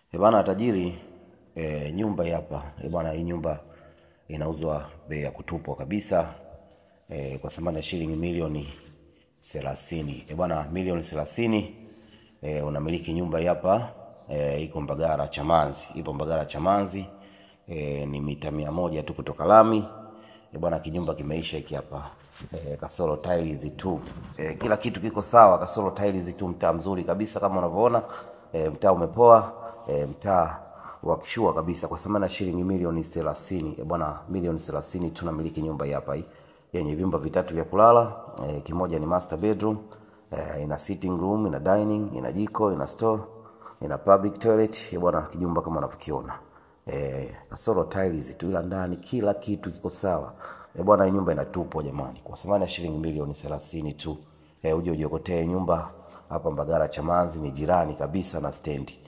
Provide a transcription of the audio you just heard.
E bana tajiri, e, nyumba hii hapa e bana, hii nyumba inauzwa bei ya kutupwa kabisa e, kwa thamani ya shilingi milioni thelathini. E bana, milioni thelathini e, unamiliki nyumba hii hapa e, iko Mbagala Chamanzi, ipo Mbagala Chamanzi e, ni mita mia moja tu kutoka lami e bwana, kinyumba kimeisha hiki hapa e, kasoro tiles tu e, kila kitu kiko sawa, kasoro tiles tu. Mtaa mzuri kabisa kama unavyoona e, mtaa umepoa e, mtaa wa kishua kabisa kwa thamani ya shilingi milioni 30 e bwana, milioni 30 tunamiliki nyumba hii hapa hii yenye vyumba vitatu vya kulala e, kimoja ni master bedroom e, ina sitting room, ina dining, ina jiko, ina store, ina public toilet e bwana, kijumba kama unavyokiona eh, kasoro tiles tu, ila ndani kila kitu kiko sawa eh bwana. Hii nyumba inatupwa jamani, kwa thamani ya shilingi milioni 30 tu. Eh, uje ujiokotee nyumba hapa Mbagala Chamanzi, ni jirani kabisa na stendi